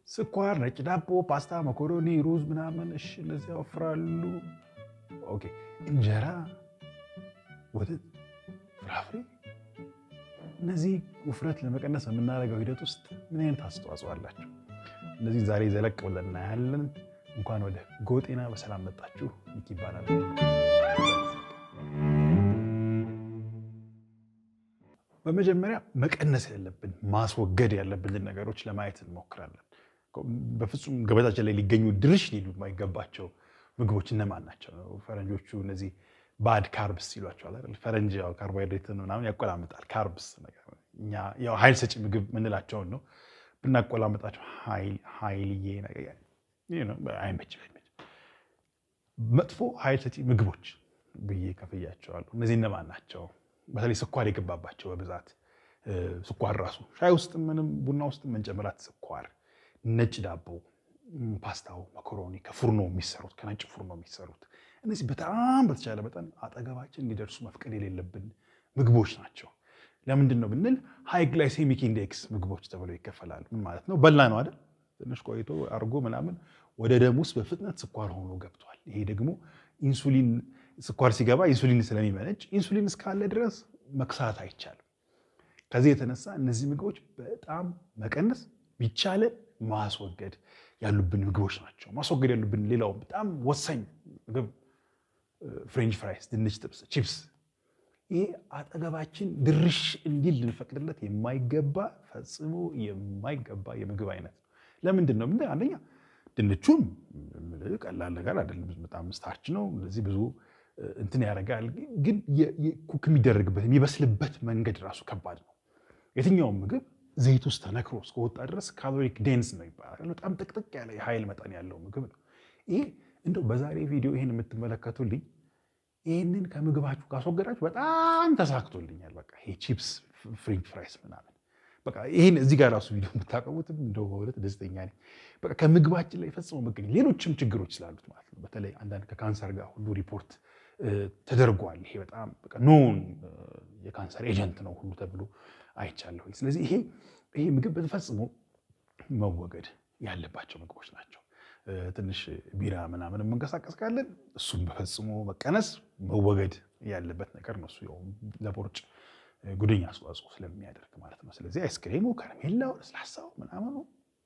ስኳር፣ ነጭ ዳቦ፣ ፓስታ፣ መኮሮኒ፣ ሩዝ ምናምን እሺ፣ እነዚህ ያወፍራሉ። ኦኬ እንጀራ፣ ወተት፣ ፍራፍሬ እነዚህ ውፍረት ለመቀነስ በምናደርገው ሂደት ውስጥ ምን አይነት አስተዋጽኦ አላቸው? እነዚህ ዛሬ ዘለቅ ብለን እናያለን። እንኳን ወደ ጎጤና በሰላም መጣችሁ። ሚኪ ይባላል። በመጀመሪያ መቀነስ ያለብን ማስወገድ ያለብንን ነገሮች ለማየት እንሞክራለን። በፍጹም ገበታችን ላይ ሊገኙ ድርሽ ሊሉ የማይገባቸው ምግቦች እነማን ናቸው? ፈረንጆቹ እነዚህ ባድ ካርብስ ይሏቸዋል አይደል? ፈረንጅ ያው ካርቦሃይድሬትን ምናምን ያቆላምጣል። ካርብስ እኛ ያው ኃይል ሰጪ ምግብ ምንላቸውን ነው ብናቆላምጣቸው ኃይልዬ አይመችም። መጥፎ ኃይል ሰጪ ምግቦች ብዬ ከፍያቸዋለሁ። እነዚህ እነማን ናቸው? በተለይ ስኳር የገባባቸው በብዛት ስኳር ራሱ ሻይ ውስጥ ምንም ቡና ውስጥ መንጨምራት ስኳር፣ ነጭ ዳቦ፣ ፓስታው፣ መኮሮኒ ከፉርኖ የሚሰሩት ከነጭ ፉርኖ የሚሰሩት እነዚህ በጣም በተቻለ መጠን አጠገባችን እንዲደርሱ መፍቀድ የሌለብን ምግቦች ናቸው። ለምንድን ነው ብንል ሃይ ግላይሴሚክ ኢንዴክስ ምግቦች ተብለው ይከፈላሉ። ምን ማለት ነው? በላ ነው አይደል? ትንሽ ቆይቶ አርጎ ምናምን ወደ ደም ውስጥ በፍጥነት ስኳር ሆኖ ገብቷል። ይሄ ደግሞ ኢንሱሊን ስኳር ሲገባ ኢንሱሊን ስለሚመነጭ ኢንሱሊን እስካለ ድረስ መክሳት አይቻልም። ከዚህ የተነሳ እነዚህ ምግቦች በጣም መቀነስ ቢቻለን ማስወገድ ያሉብን ምግቦች ናቸው። ማስወገድ ያሉብን ሌላው በጣም ወሳኝ ምግብ ፍሬንች ፍራይስ፣ ድንች ጥብስ፣ ቺፕስ ይሄ አጠገባችን ድርሽ እንዲል ልንፈቅድለት የማይገባ ፈጽሞ የማይገባ የምግብ አይነት ነው። ለምንድን ነው? አንደኛ ድንቹም ቀላል ነገር አይደለም። በጣም ስታርች ነው። እንደዚህ ብዙ እንትን ያደርጋል። ግን ኩክ የሚደረግበት የሚበስልበት መንገድ ራሱ ከባድ ነው። የትኛውም ምግብ ዘይት ውስጥ ተነክሮ እስከወጣ ድረስ ካሎሪክ ዴንስ ነው ይባላል። በጣም ጥቅጥቅ ያለ የኃይል መጠን ያለው ምግብ ነው። ይሄ እንደው በዛሬ ቪዲዮ ይህን የምትመለከቱልኝ ይህንን ከምግባችሁ ካስወገዳችሁ በጣም ተሳክቶልኛል። በቃ ይሄ ቺፕስ፣ ፍሬንች ፍራይስ ምናምን በቃ ይህን እዚህ ጋር ራሱ ቪዲዮ የምታቀቡትም እንደው በእውነት ደስተኛ ነኝ። በቃ ከምግባችን ላይ ፈጽሞ መገኘት ሌሎችም ችግሮች ስላሉት ማለት ነው። በተለይ አንዳንድ ከካንሰር ጋር ሁሉ ሪፖርት ተደርጓል። ይሄ በጣም ኖን የካንሰር ኤጀንት ነው ሁሉ ተብሎ አይቻለሁ። ስለዚህ ይሄ ይሄ ምግብ በፈጽሞ መወገድ ያለባቸው ምግቦች ናቸው። ትንሽ ቢራ ምናምን የምንቀሳቀስ ካለን እሱም በፈጽሞ መቀነስ መወገድ ያለበት ነገር ነው። እሱ ለቦርጭ ጉደኛ አስተዋጽኦ ስለሚያደርግ ማለት ነው። ስለዚህ አይስክሬሙ፣ ከረሜላው፣ ለስላሳው ምናምኑ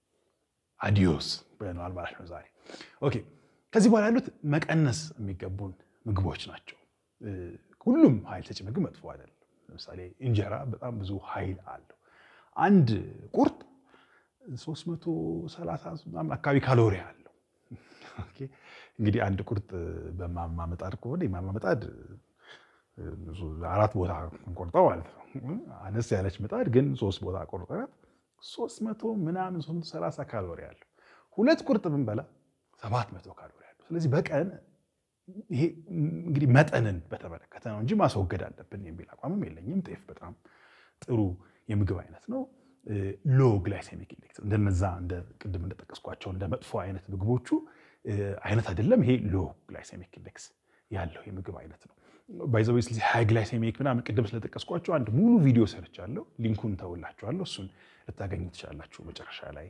አዲዮስ ብለነዋል ማለት ነው ዛሬ። ኦኬ ከዚህ በኋላ ያሉት መቀነስ የሚገቡን ምግቦች ናቸው። ሁሉም ኃይል ሰጪ ምግብ መጥፎ አይደለም። ለምሳሌ እንጀራ በጣም ብዙ ኃይል አለው። አንድ ቁርጥ 330 ምናምን አካባቢ ካሎሪ አለው። እንግዲህ አንድ ቁርጥ በማማ ምጣድ ከሆነ የማማ ምጣድ አራት ቦታ እንቆርጠው ማለት ነው። አነስ ያለች ምጣድ ግን ሶስት ቦታ ቆርጠናት 300 ምናምን 330 ካሎሪ አለው። ሁለት ቁርጥ ብንበላ 700 ካሎሪ አለው። ስለዚህ በቀን ይሄ እንግዲህ መጠንን በተመለከተ ነው እንጂ ማስወገድ አለብን የሚል አቋምም የለኝም። ጤፍ በጣም ጥሩ የምግብ አይነት ነው። ሎ ግላይሴሚክ ኢንዴክስ እንደነዛ እንደ ቅድም እንደጠቀስኳቸው እንደ መጥፎ አይነት ምግቦቹ አይነት አይደለም። ይሄ ሎ ግላይሴሚክ ኢንዴክስ ያለው የምግብ አይነት ነው። ባይዘዌ ስለዚህ ሃይ ግላይሴሚክ ምናምን ቅድም ስለጠቀስኳቸው አንድ ሙሉ ቪዲዮ ሰርቻለሁ። ሊንኩን ተውላችኋለሁ። እሱን ልታገኙ ትችላላችሁ። መጨረሻ ላይ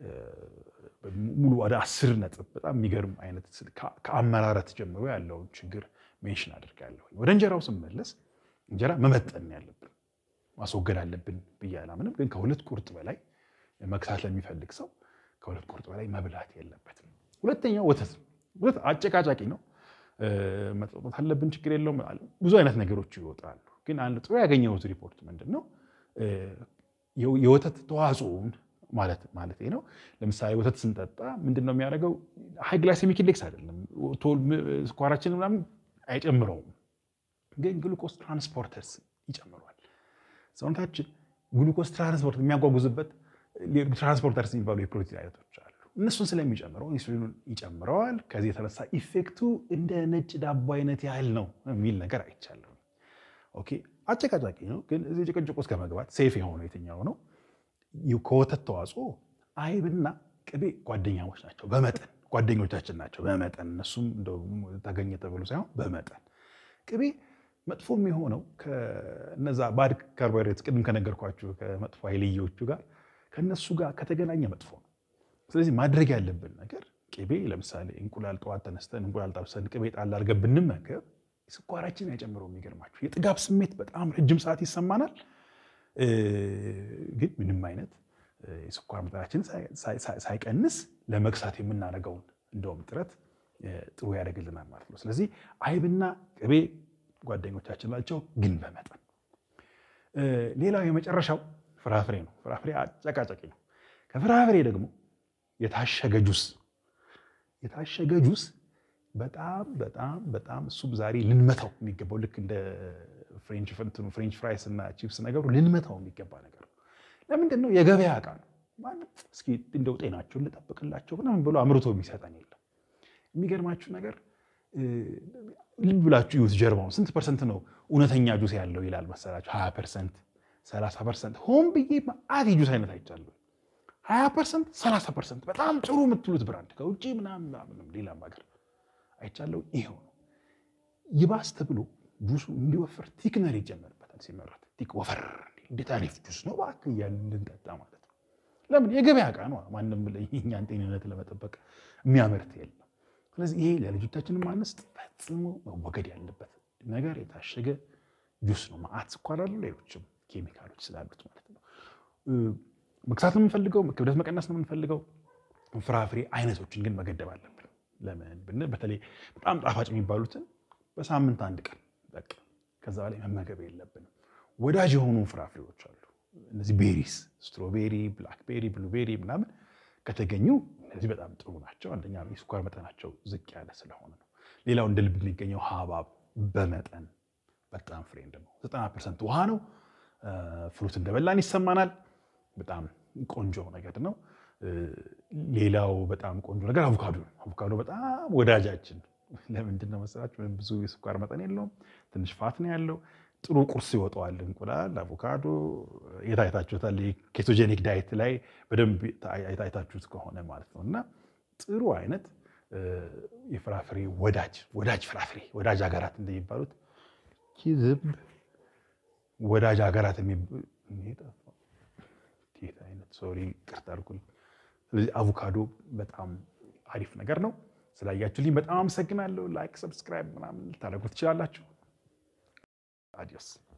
ሙሉ ወደ አስር ነጥብ በጣም የሚገርም አይነት ከአመራረት ጀምሮ ያለውን ችግር ሜንሽን አድርጋለሁ። ወደ እንጀራው ስመለስ እንጀራ መመጠን ያለብን ማስወገድ አለብን ብዬ አላምንም። ግን ከሁለት ቁርጥ በላይ መክሳት ለሚፈልግ ሰው ከሁለት ቁርጥ በላይ መብላት የለበትም። ሁለተኛው ወተት ወተት አጨቃጫቂ ነው። መጠጣት አለብን፣ ችግር የለውም። ብዙ አይነት ነገሮች ይወጣሉ። ግን አንድ ጥሩ ያገኘሁት ሪፖርት ምንድን ነው የወተት ተዋጽኦውን ማለት ማለት ነው። ለምሳሌ ወተት ስንጠጣ ምንድን ነው የሚያደርገው? ሃይ ግላይሴሚክ ኢንዴክስ አይደለም፣ ስኳራችን ምናምን አይጨምረውም፣ ግን ግሉኮስ ትራንስፖርተርስ ይጨምረዋል። ሰውነታችን ግሉኮስ ትራንስፖርት የሚያጓጉዝበት ትራንስፖርተርስ የሚባሉ የፕሮቲን አይነቶች አሉ። እነሱን ስለሚጨምረው ኢንሱሊኑን ይጨምረዋል። ከዚህ የተነሳ ኢፌክቱ እንደ ነጭ ዳቦ አይነት ያህል ነው የሚል ነገር አይቻለሁ። ኦኬ አጨቃጫቂ ነው፣ ግን እዚህ ጭቅጭቅ ውስጥ ከመግባት ሴፍ የሆነው የትኛው ነው? ከወተት ተዋጽኦ አይብና ቅቤ ጓደኛሞች ናቸው። በመጠን ጓደኞቻችን ናቸው በመጠን እነሱም ተገኘ ተብሎ ሳይሆን በመጠን ቅቤ መጥፎ የሚሆነው ከነዛ ባድ ካርቦሃይድሬት ቅድም ከነገርኳችሁ ከመጥፎ ኃይልዮቹ ጋር ከነሱ ጋር ከተገናኘ መጥፎ ነው። ስለዚህ ማድረግ ያለብን ነገር ቅቤ ለምሳሌ እንቁላል ጠዋት ተነስተን እንቁላል ጠብሰን ቅቤ ጣል አድርገን ብንመገብ ስኳራችን አይጨምረው። የሚገርማችሁ የጥጋብ ስሜት በጣም ረጅም ሰዓት ይሰማናል፣ ግን ምንም አይነት የስኳር መጠናችን ሳይቀንስ ለመግሳት የምናደርገውን እንደውም ጥረት ጥሩ ያደርግልናል ማለት ነው። ስለዚህ አይብና ቅቤ ጓደኞቻችን ናቸው፣ ግን በመጠን ሌላው የመጨረሻው ፍራፍሬ ነው። ፍራፍሬ አጨቃጨቂ ነው። ከፍራፍሬ ደግሞ የታሸገ ጁስ የታሸገ ጁስ በጣም በጣም በጣም እሱም ዛሬ ልንመታው የሚገባው ልክ እንደ ፍሬንች ፍንትኑ ፍሬንች ፍራይስ እና ቺፕስ ነገሩ ልንመታው የሚገባ ነገር ነው። ለምንድን ነው? የገበያ ዕቃ ነው። ማንም እስኪ እንደው ጤናቸውን ልጠብቅላቸው ምናምን ብሎ አምርቶ የሚሰጠን የለም። የሚገርማችሁ ነገር ልብ ብላችሁ ይዩት ጀርባውን ስንት ፐርሰንት ነው እውነተኛ ጁስ ያለው ይላል መሰላችሁ? ሀያ ፐርሰንት ሰላሳ ፐርሰንት ሆን ብዬ መዓት የጁስ አይነት አይቻለሁ። ሀያ ፐርሰንት ሰላሳ ፐርሰንት በጣም ጥሩ የምትሉት ብራንድ ከውጭ ምናምን ሌላም ሀገር አይቻለሁ። ይሄው ነው። ይባስ ተብሎ ጁሱ እንዲወፍር ቲክነር ይጨመርበታል። ሲመረት ቲክ ወፈር እንዴት አሪፍ ጁስ ነው እባክህ እያልን እንድንጠጣ ማለት ነው። ለምን የገበያ ዕቃ ነው። ማንም የእኛን ጤንነት ለመጠበቅ የሚያመርት የለም። ስለዚህ ይሄ ለልጆቻችንም ማነስት ፈጽሞ መወገድ ያለበት ነገር የታሸገ ጁስ ነው። መዓት ስኳር አለው፣ ሌሎችም ኬሚካሎች ስላሉት ማለት ነው። መግሳት ነው የምንፈልገው፣ ክብደት መቀነስ ነው የምንፈልገው። ፍራፍሬ አይነቶችን ግን መገደብ አለብን። ለምን ብንል በተለይ በጣም ጣፋጭ የሚባሉትን በሳምንት አንድ ቀን በቃ ከዛ በላይ መመገብ የለብንም። ወዳጅ የሆኑ ፍራፍሬዎች አሉ። እነዚህ ቤሪስ፣ ስትሮቤሪ፣ ብላክቤሪ፣ ብሉቤሪ ምናምን ከተገኙ እነዚህ በጣም ጥሩ ናቸው። አንደኛ የስኳር መጠናቸው ዝቅ ያለ ስለሆነ ነው። ሌላው እንደ ልብ የሚገኘው ሀባብ በመጠን በጣም ፍሬንድ ነው። ዘጠና ፐርሰንት ውሃ ነው። ፍሩት እንደበላን ይሰማናል። በጣም ቆንጆ ነገር ነው። ሌላው በጣም ቆንጆ ነገር አቮካዶ ነው። አቮካዶ በጣም ወዳጃችን። ለምንድን ነው መሰላችሁ? ምንም ብዙ የስኳር መጠን የለውም። ትንሽ ፋት ነው ያለው። ጥሩ ቁርስ ይወጣዋል። እንቁላል፣ አቮካዶ የታይታችሁታል። ኬቶጀኒክ ዳይት ላይ በደንብ የታይታችሁት ከሆነ ማለት ነው። እና ጥሩ አይነት የፍራፍሬ ወዳጅ ወዳጅ ፍራፍሬ ወዳጅ ሀገራት እንደሚባሉት ዝም ወዳጅ ሀገራት አይነት ሶሪ ቅርታ አድርጉልኝ። ስለዚህ አቮካዶ በጣም አሪፍ ነገር ነው። ስላያችሁልኝ በጣም አመሰግናለሁ። ላይክ፣ ሰብስክራይብ ምናምን ልታደርጉ ትችላላችሁ። አዲዮስ